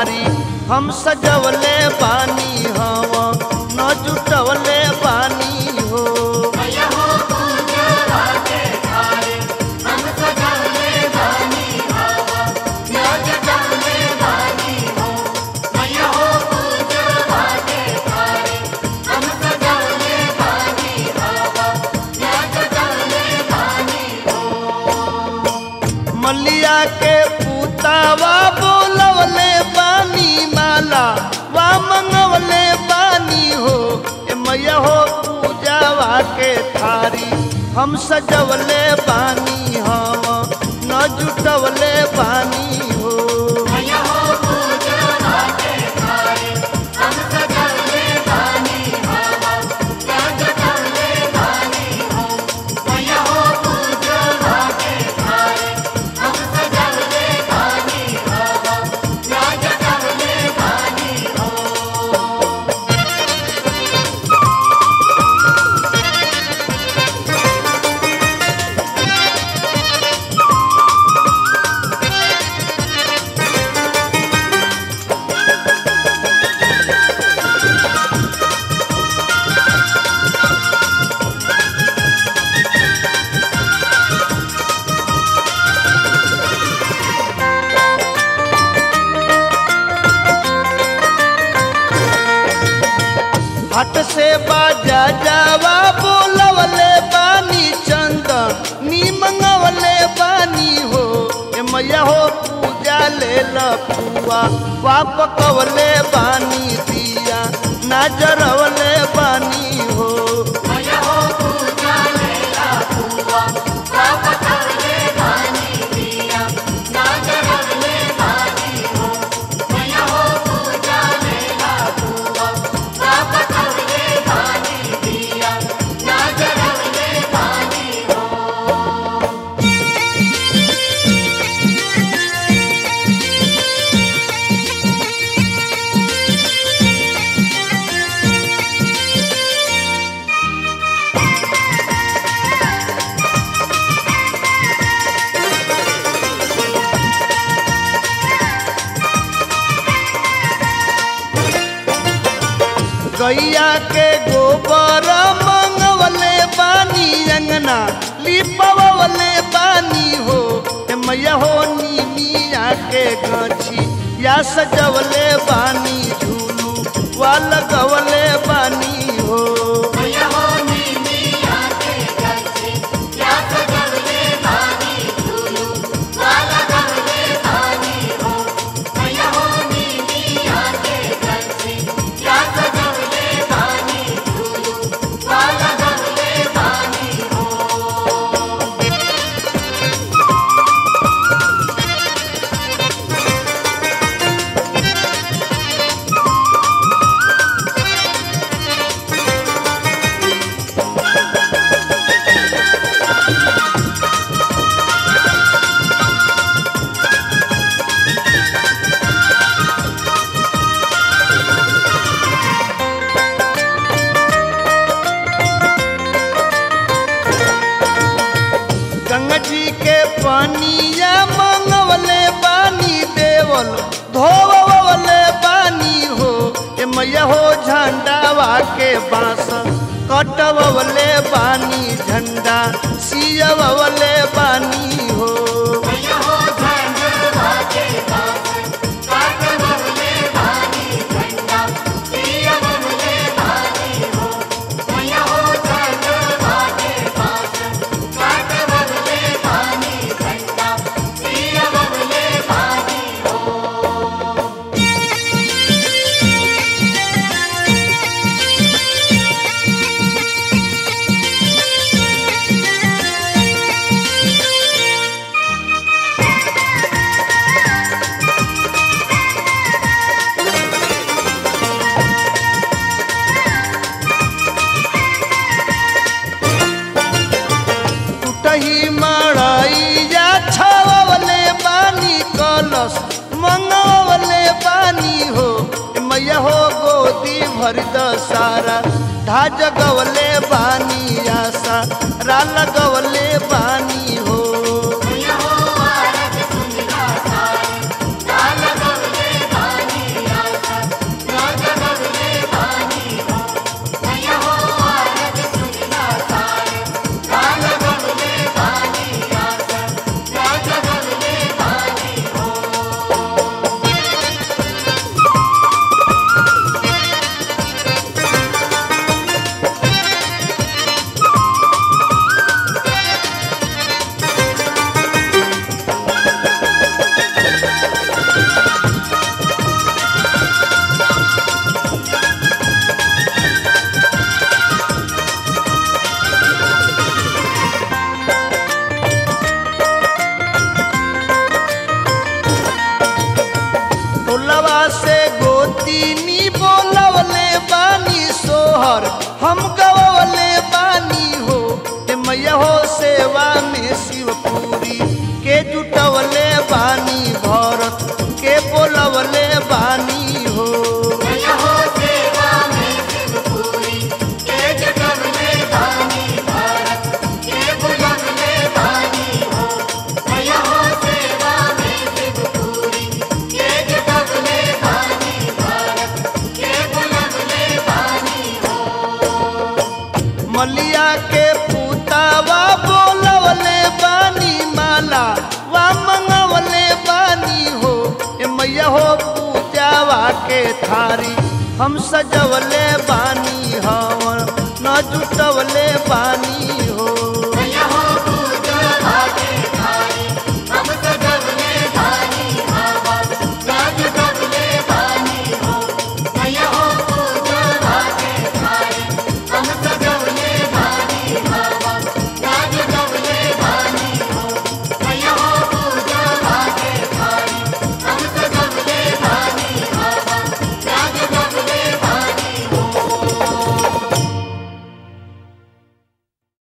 थारी हम सजवले बानी हवा न जुटवले बानी हो मैया हो पूजवा के थारे हम सजवले बानी हवा न जटवले बानी हो मैया हो पूजवा के थारे हम सजवले बानी हवा न जटवले बानी मलिया के पुतावा बोलवले बानी माला वा मंगवले बानी हो ए मैया हो पूजावा के थारी हम सजवले बानी हम न जुटवले बानी हो मैया हो पूजवा के थारे हम सजवले बानी हवा न जटवले बानी हो मैया हो पूजवा के थारे हम सजवले बानी हवा न जटवले बानी हो हट से बाजा जावा बोलवले बानी चंद नी मंगवले बानी हो ए मैया हो पूजा ले लपुआ वाप कवले बानी दिया नजरवले बानी हो मैया हो पूजा लेला हुआ पाप करले बानी दिया ना जरले बानी हो मैया हो पूजा लेला हुआ पाप करले बानी दिया ना जरले बानी हो गैया के गोबर मंगवले बानी अंगना लिपवले बानी हो ए मैया हो नीमिया के गछी या सजवले बानी झूलू वा लगवले बानी हो मैया हो नीमिया के गछी या सजवले बानी झूलू वाला गवले बानी हो मैया हो नीमिया के गछी या सजवले बानी झूलू वाला गवले बानी हो गंगा जी के पानिया मंगवले बानी देवल धोवले बानी हो ए मैया हो झंडावा के बांस कटवले बानी झंडा सियवले बानी हो मैया हो झंडवा के बास काट बबले बानी झंडा पिया बबले बानी हो मैया हो झंडवा के बास काट बबले बानी झंडा पिया बबले बानी हो टूटही मड़ैया छवले बानी कलश मंगवले बानी हो ए मैया हो गोदी भर द सारा ढाज गवले बानी आशा रा लगवले बानी हो मैया हो आरत सुनला सारे लाल गवले बानी के थारी हम सजवले बानी हवन न जुटवले